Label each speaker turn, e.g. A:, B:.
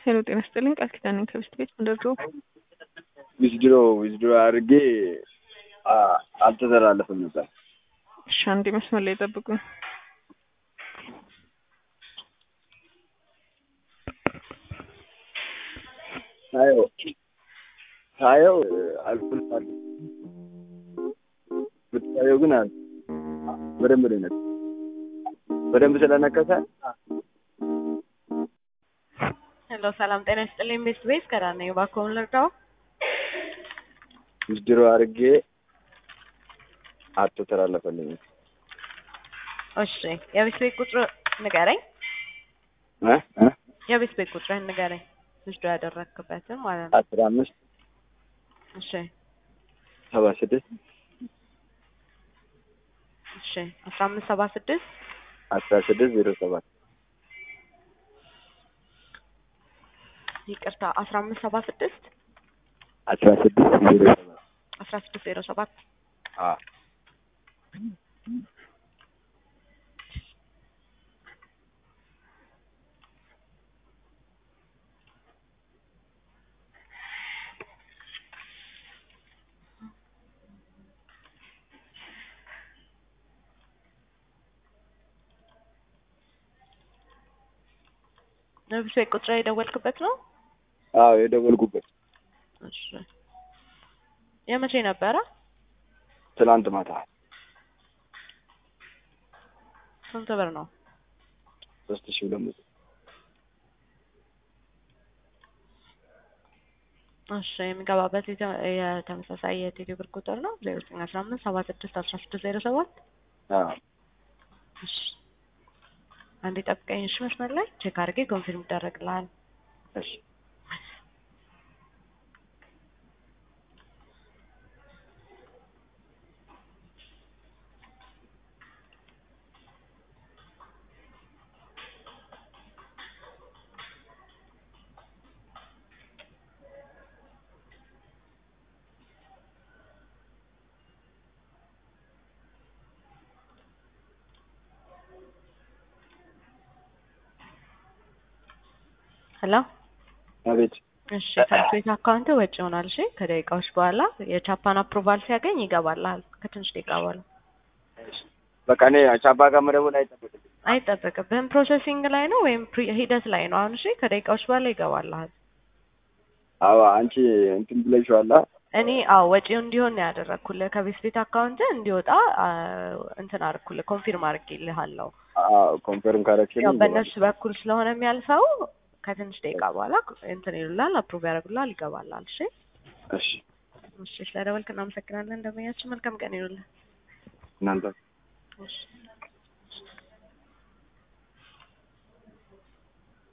A: ሄሎ ጤና ይስጥልኝ ቃል ኪዳን ነኝ ከብስት ቤት ምንደርዶ
B: ዊዝድሮ ዊዝድሮ አድርጌ አ- አልተዘላለፍም ነበር።
A: እሺ አንዴ መስመር ላይ ጠብቁኝ
B: ሳየው ሳየው አልኩልታል ብታየው ግን አል በደንብ ነው የነካው። በደንብ ስለነከሰ
C: ሄሎ ሰላም ጤና ይስጥልኝ ቤስት ቤስ ከዳነ እባክዎን ልርዳው?
B: ዊዝድሮ አድርጌ አልተተላለፈልኝም።
C: እሺ የቤት ቤት ቁጥር ንገረኝ።
B: እ እ
C: የቤት ቤት ቁጥርህን ንገረኝ። ልጅዶ ያደረግክበትን ማለት ነው።
B: አስራ አምስት
C: እሺ
B: ሰባ ስድስት
C: እሺ አስራ አምስት ሰባ ስድስት
B: አስራ ስድስት ዜሮ ሰባት
C: ይቅርታ አስራ አምስት ሰባ ስድስት
B: አስራ ስድስት ዜሮ ሰባት
C: አስራ ስድስት ዜሮ ሰባት
B: አዎ
C: የቤት ቤት ቁጥር የደወልክበት ነው?
B: አዎ የደወልኩበት
C: እሺ የመቼ ነበረ?
B: ትናንት ማታ
C: ስንት ብር ነው?
B: ሶስት ሺህ ሁለት መቶ
C: እሺ የሚገባበት የተ- የተመሳሳይ የቴሌ ብር ቁጥር ነው ዜሮ ዘጠኝ አስራ አምስት ሰባ ስድስት አስራ ስድስት ዜሮ ሰባት
B: አዎ
C: እሺ አንዴ ጠብቀኝ እሺ መስመር ላይ ቼክ አድርጌ ኮንፊርም ይደረግልሃል
B: እሺ
C: ሄሎ
B: አቤት
C: እሺ ትምህርት ቤት አካውንት ወጪ ይሆናል እሺ ከደቂቃዎች በኋላ የቻፓን አፕሩቫል ሲያገኝ ይገባልሃል ከትንሽ ደቂቃ በኋላ
B: በቃ እኔ ቻባ ጋር መደወል አይጠበቅብኝም።
C: አይጠበቅብህም ፕሮሰሲንግ ላይ ነው ወይም ፕሪ- ሂደት ላይ ነው አሁን እሺ ከደቂቃዎች በኋላ ይገባልሃል
B: አዎ አንቺ እንትን ብለሽዋላ።
C: እኔ አዎ ወጪው እንዲሆን ነው ያደረግኩልህ ከቤት ቤት አካውንት እንዲወጣ አ፣ እንትን አድርኩልህ ኮንፊርም አድርጌልሃለሁ
B: አዎ ኮንፈርም ካረክሽልኝ
C: ያው በእነሱ በኩል ስለሆነ የሚያልፈው ከትንሽ ደቂቃ በኋላ እንትን ይሉላል አፕሩቭ ያደርጉላል ይገባላል እሺ
B: እሺ
C: እሺ ስለደወልክ እናመሰግናለን እንደመያችን መልካም ቀን ይሉልህ
B: እናንተ
C: እሺ